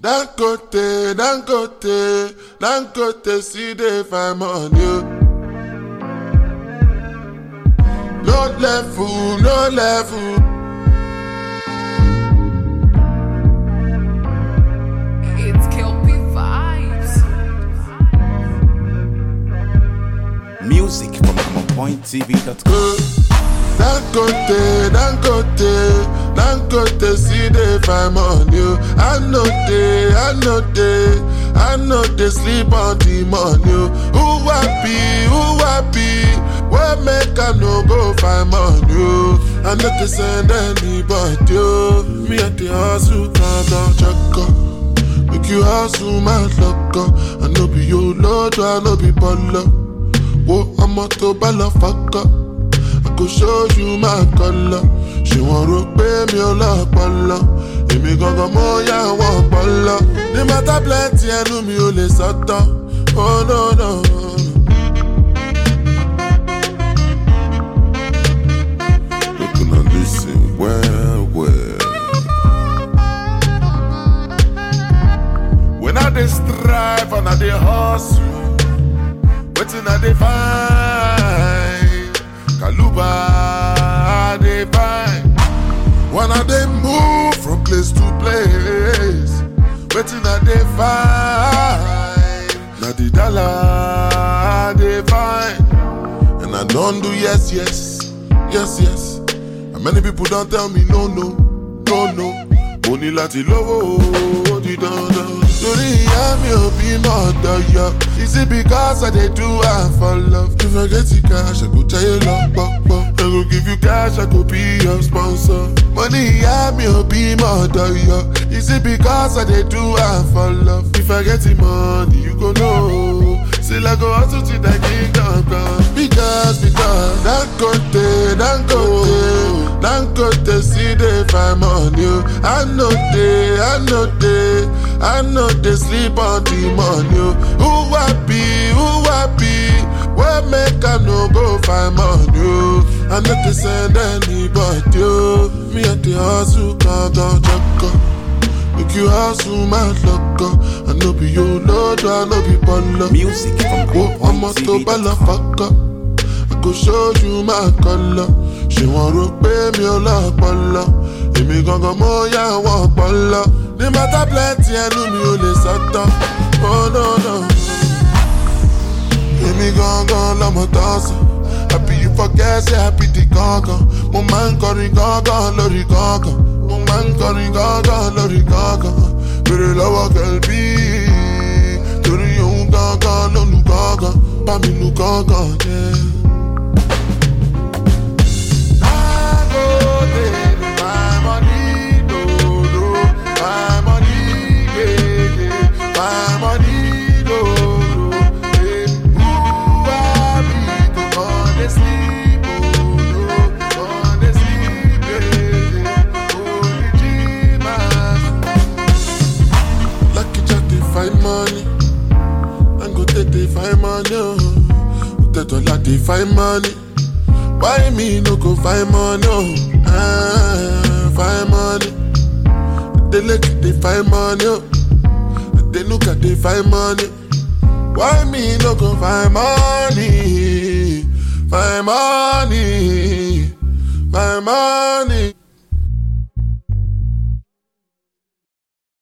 Dangote, Dangote, Dangote, see the find money. No level, no level. It's Kelpie Vibes. Music from ComeOnPointTV.com. Dangote, Dangote, Dangote, see the find money. I know they, I know they, I know they sleep on the money. Who happy, who happy? What make I no go find money? I know they send anybody. oh. Me at the hustle, can't don't check up. Make you hustle, my luck. oh. I know be your lord, I know be baller. Whoa, I'm a to baller, fuck up. I go show you my color. Ṣé wọ́n rò pé mi ò lọ́pọlọ? Èmi gangan mo yá àwọn ọpọlọ. Ní mọ́tà plenty ẹnu mi ò lè sọ́tọ̀. Oh no no. Make una lis ten well well. When I dey strive and I dey hustle. Wetin I dey find? Kaluba I dey find. When I dey move from place to place, wetin I dey find? Na the dollar I dey find. And I don do yes, yes, yes, yes. And many people don tell me no, no, no, no. Mo ní láti lówó ó di dandan. Torí ìyá mi ò bímọ ọ̀dọ̀ yọ. Is it because I dey do am for love? If I get the cash, I go jayé lọ pọ̀pọ̀. I go give you cash, I go be your sponsor. Mo ní ìyá mi ò bímọ ọ̀dọ̀ yọ. Is it because I dey do am for love? If I get the money, you go know. Still I go hustle till I kingdom come. Because, because, Dangote, Dangote, Dangote, see the find money. oh. I know they, I know they, I know they sleep on the money. oh. Who happy, who happy? What make I no go find money? oh. I know they send anybody. oh. Me at the hustle, can't go check up. Make you hustle, my luck. oh. I know be your lord, I know be baller. Music from Wo ọmọ tó bá lọ ComeOnPointTV.com. fọ́kọ́, I go show you my color. Ṣé wọ́n rò pé mi ò lọ́pọlọ? Èmi gangan mo yá àwọn ọpọlọ. Ní mọ́tà plenty ẹnu mi ò lè sọ́tọ̀. Oh no no. Èmi gangan lọmọ tọ́sán. Happy you forget say happy di gangan. Mo máa ń kọrin gangan lórí gangan. Mo máa ń kọrin gangan lórí gangan. Bèrè lọ́wọ́ kẹ̀lbí. Torí òun gangan ló lu gangan. Bá mi lu gangan jẹ́. Dangote, my money, no, no. My money, yeah, yeah. My money, no, no. Eh, who I be to come and sleep, oh, no. Come and sleep, yeah, yeah. Only Jesus. Lucky Jack, they find money. Dangote, they find money, oh. Tetola, they find money. Why me no go find money? Oh, ah, find money. They look they find money. Oh. They look at they find money. Why me no go find money? Find money. Find money.